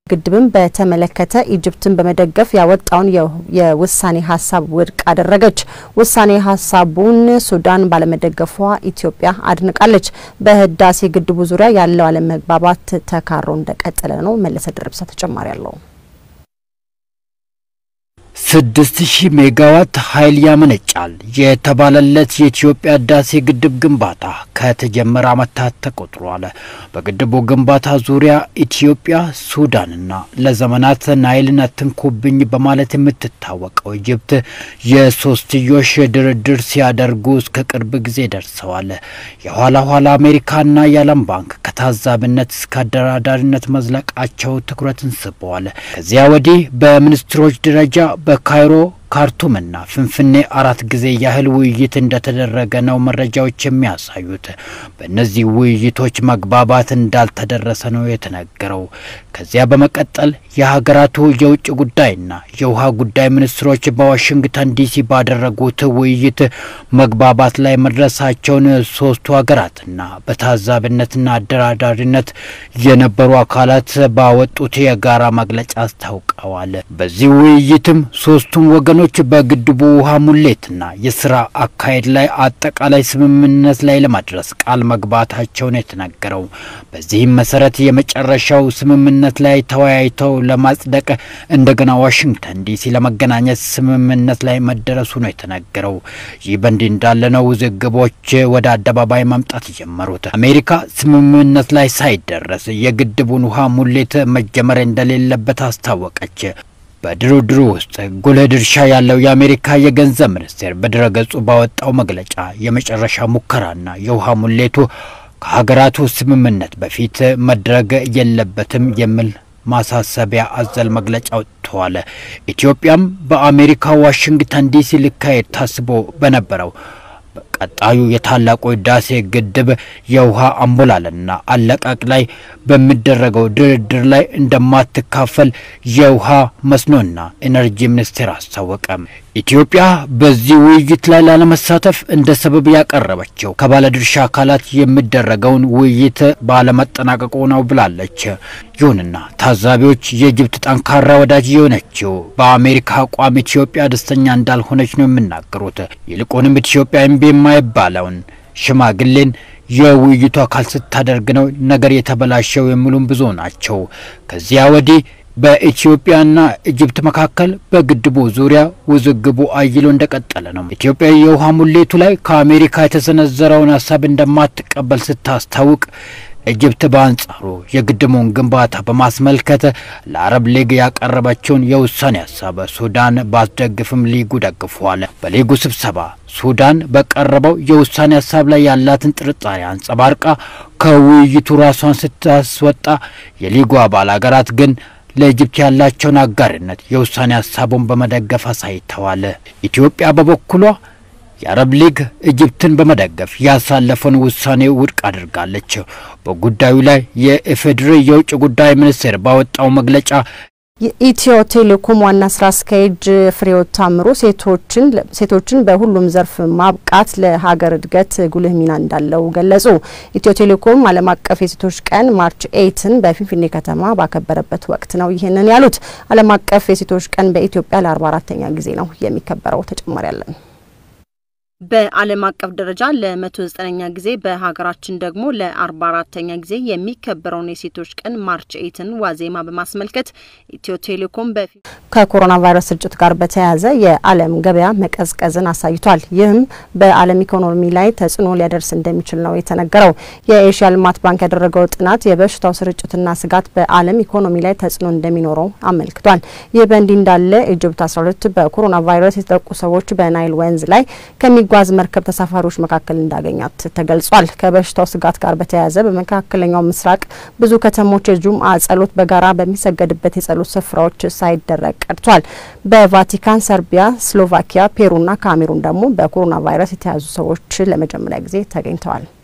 ግድብን በተመለከተ ኢጅፕትን በመደገፍ ያወጣውን የውሳኔ ሀሳብ ውድቅ አደረገች። ውሳኔ ሀሳቡን ሱዳን ባለመደገፏ ኢትዮጵያ አድንቃለች። በህዳሴ ግድቡ ዙሪያ ያለው አለመግባባት ተካሮ እንደቀጠለ ነው። መለሰ ድርብሳ ተጨማሪ አለው። ስድስት ሺህ ሜጋዋት ኃይል ያመነጫል የተባለለት የኢትዮጵያ ህዳሴ ግድብ ግንባታ ከተጀመረ ዓመታት ተቆጥሯል። በግድቡ ግንባታ ዙሪያ ኢትዮጵያ፣ ሱዳንና ለዘመናት ናይልን አትንኩብኝ በማለት የምትታወቀው ኢጅፕት የሶስትዮሽ ድርድር ሲያደርጉ እስከ ቅርብ ጊዜ ደርሰዋል። የኋላ ኋላ አሜሪካና የዓለም ባንክ ከታዛቢነት እስከ አደራዳሪነት መዝለቃቸው ትኩረትን ስበዋል። ከዚያ ወዲህ በሚኒስትሮች ደረጃ በካይሮ ካርቱምና ፍንፍኔ አራት ጊዜ ያህል ውይይት እንደተደረገ ነው መረጃዎች የሚያሳዩት። በእነዚህ ውይይቶች መግባባት እንዳልተደረሰ ነው የተነገረው። ከዚያ በመቀጠል የሀገራቱ የውጭ ጉዳይና የውሃ ጉዳይ ሚኒስትሮች በዋሽንግተን ዲሲ ባደረጉት ውይይት መግባባት ላይ መድረሳቸውን ሶስቱ ሀገራትና በታዛቢነትና አደራዳሪነት የነበሩ አካላት ባወጡት የጋራ መግለጫ አስታውቀዋል። በዚህ ውይይትም ሶስቱም ወገኖች በግድቡ ውሃ ሙሌትና የስራ አካሄድ ላይ አጠቃላይ ስምምነት ላይ ለማድረስ ቃል መግባታቸውን የተነገረው። በዚህም መሰረት የመጨረሻው ስምምነት ላይ ተወያይተው ለማጽደቅ እንደገና ዋሽንግተን ዲሲ ለመገናኘት ስምምነት ላይ መደረሱ ነው የተነገረው። ይህ በእንዲህ እንዳለ ነው ውዝግቦች ወደ አደባባይ መምጣት የጀመሩት። አሜሪካ ስምምነት ላይ ሳይደረስ የግድቡን ውሃ ሙሌት መጀመር እንደሌለበት አስታወቀች። በድርድሩ ውስጥ ጉልህ ድርሻ ያለው የአሜሪካ የገንዘብ ሚኒስቴር በድረገጹ ባወጣው መግለጫ የመጨረሻ ሙከራና የውሃ ሙሌቱ ከሀገራቱ ስምምነት በፊት መድረግ የለበትም የሚል ማሳሰቢያ አዘል መግለጫ ወጥተዋል። ኢትዮጵያም በአሜሪካ ዋሽንግተን ዲሲ ሊካሄድ ታስቦ በነበረው ቀጣዩ የታላቁ ህዳሴ ግድብ የውሃ አሞላልና አለቃቅ ላይ በሚደረገው ድርድር ላይ እንደማትካፈል የውሃ መስኖና ኢነርጂ ሚኒስቴር አስታወቀ። ኢትዮጵያ በዚህ ውይይት ላይ ላለመሳተፍ እንደ ሰበብ ያቀረበችው ከባለድርሻ አካላት የሚደረገውን ውይይት ባለመጠናቀቁ ነው ብላለች። ይሁንና ታዛቢዎች የኢጅፕት ጠንካራ ወዳጅ የሆነችው በአሜሪካ አቋም ኢትዮጵያ ደስተኛ እንዳልሆነች ነው የሚናገሩት። ይልቁንም ኢትዮጵያ እምቢ የማይባለውን ሽማግሌን የውይይቱ አካል ስታደርግ ነው ነገር የተበላሸው የሚሉም ብዙ ናቸው። ከዚያ ወዲህ በኢትዮጵያና ኢጅፕት መካከል በግድቡ ዙሪያ ውዝግቡ አይሎ እንደቀጠለ ነው። ኢትዮጵያ የውሃ ሙሌቱ ላይ ከአሜሪካ የተሰነዘረውን ሀሳብ እንደማትቀበል ስታስታውቅ ኢጅፕት በአንጻሩ የግድቡን ግንባታ በማስመልከት ለአረብ ሊግ ያቀረበችውን የውሳኔ ሀሳብ ሱዳን ባስደግፍም ሊጉ ደግፏል። በሊጉ ስብሰባ ሱዳን በቀረበው የውሳኔ ሀሳብ ላይ ያላትን ጥርጣሬ አንጸባርቃ ከውይይቱ ራሷን ስታስወጣ፣ የሊጉ አባል ሀገራት ግን ለኢጅፕት ያላቸውን አጋርነት የውሳኔ ሀሳቡን በመደገፍ አሳይተዋል። ኢትዮጵያ በበኩሏ የአረብ ሊግ ኢጅፕትን በመደገፍ ያሳለፈውን ውሳኔ ውድቅ አድርጋለች። በጉዳዩ ላይ የኢፌዴሪ የውጭ ጉዳይ ሚኒስቴር ባወጣው መግለጫ የኢትዮ ቴሌኮም ዋና ስራ አስኪያጅ ፍሬሕይወት ታምሩ ሴቶችን ሴቶችን በሁሉም ዘርፍ ማብቃት ለሀገር እድገት ጉልህ ሚና እንዳለው ገለጹ። ኢትዮ ቴሌኮም ዓለም አቀፍ የሴቶች ቀን ማርች ኤይትን በፊንፊኔ ከተማ ባከበረበት ወቅት ነው ይህንን ያሉት። ዓለም አቀፍ የሴቶች ቀን በኢትዮጵያ ለአርባ አራተኛ ጊዜ ነው የሚከበረው። ተጨማሪ ያለን በዓለም አቀፍ ደረጃ ለመቶ ዘጠነኛ ጊዜ በሀገራችን ደግሞ ለአርባ አራተኛ ጊዜ የሚከበረውን የሴቶች ቀን ማርች ኤይትን ዋዜማ በማስመልከት ኢትዮ ቴሌኮም በፊት ከኮሮና ቫይረስ ስርጭት ጋር በተያያዘ የዓለም ገበያ መቀዝቀዝን አሳይቷል። ይህም በዓለም ኢኮኖሚ ላይ ተጽዕኖ ሊያደርስ እንደሚችል ነው የተነገረው። የኤሽያ ልማት ባንክ ያደረገው ጥናት የበሽታው ስርጭትና ስጋት በዓለም ኢኮኖሚ ላይ ተጽዕኖ እንደሚኖረው አመልክቷል። ይህ በእንዲህ እንዳለ ኢጅፕት 12 በኮሮና ቫይረስ የተጠቁ ሰዎች በናይል ወንዝ ላይ ከሚ ጓዝ መርከብ ተሳፋሪዎች መካከል እንዳገኛት ተገልጿል። ከበሽታው ስጋት ጋር በተያያዘ በመካከለኛው ምስራቅ ብዙ ከተሞች የጁምአ ጸሎት በጋራ በሚሰገድበት የጸሎት ስፍራዎች ሳይደረግ ቀርቷል። በቫቲካን፣ ሰርቢያ፣ ስሎቫኪያ፣ ፔሩና ካሜሩን ደግሞ በኮሮና ቫይረስ የተያዙ ሰዎች ለመጀመሪያ ጊዜ ተገኝተዋል።